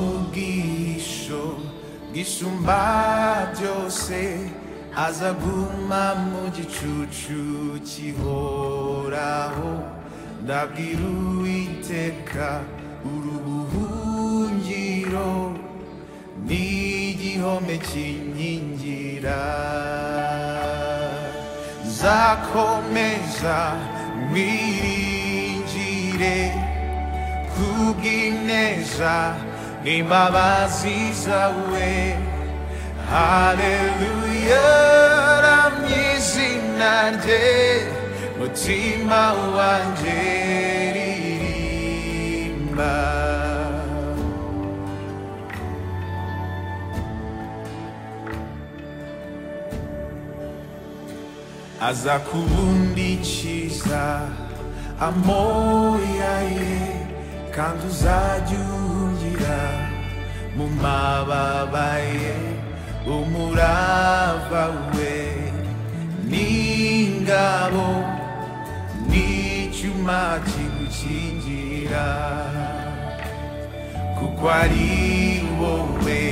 amugisho gisumba byose aza guma mu gicucu kihoraho ndabwira uwiteka urubuhungiro n'igihome kinkingira nzakomeza mwiringire kubw'ineza n'imbabazi zawe haleluya ramyizina rye mutima wanjye ririmba aza kubundikiza amoya ye kandi uzajya uhungira mu mababa ye umurava we n'ingabo n'icyuma kigukingira kuko ari wowe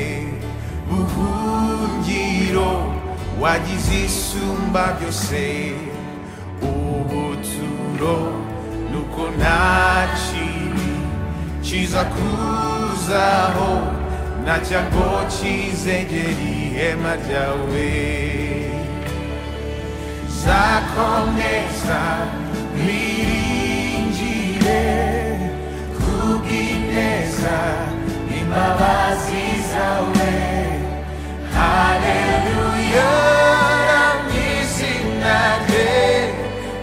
buhungiro wagize isumba byose ubuturo nuko nta kibi kiza kuzaho nacyo ngo kizegere ihema ryawe zakomeza mwiringire kubw'ineza imbabazi zawe haleluya mwizina rye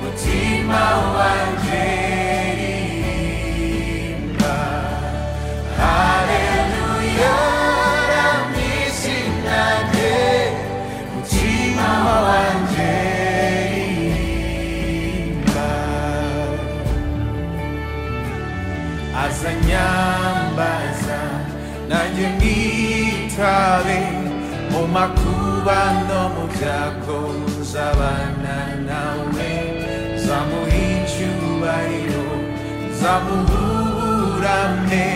mutima wanjye ririmba haleluya mwizina rye mutima wanjye ririmba azanyambaza nanjye nitabe mu makuba no mu byago nzabana nawe nzamuha icyubahiro nzamuburane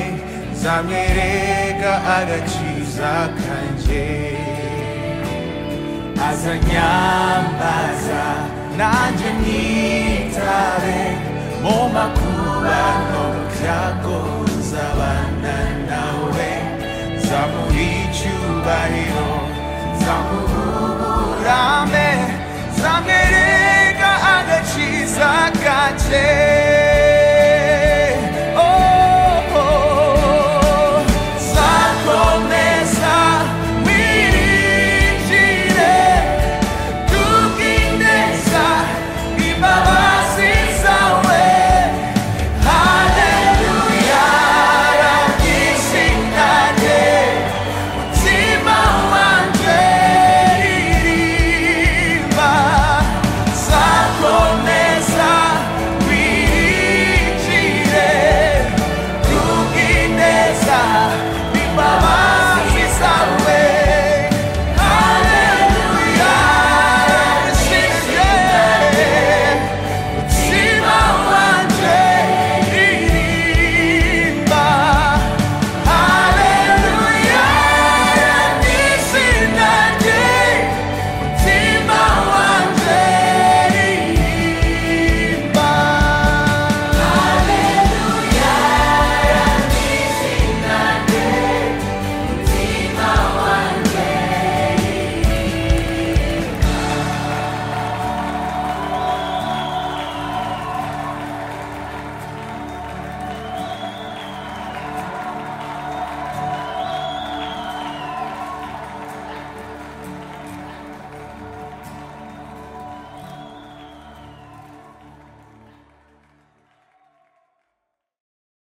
nzamwereka agakiza kanjye azanyambaza nanjye nitare mu makuba no mu byago nzabana nawe nzamuha icyubahiro nzamuburame nzamwereka agakiza kake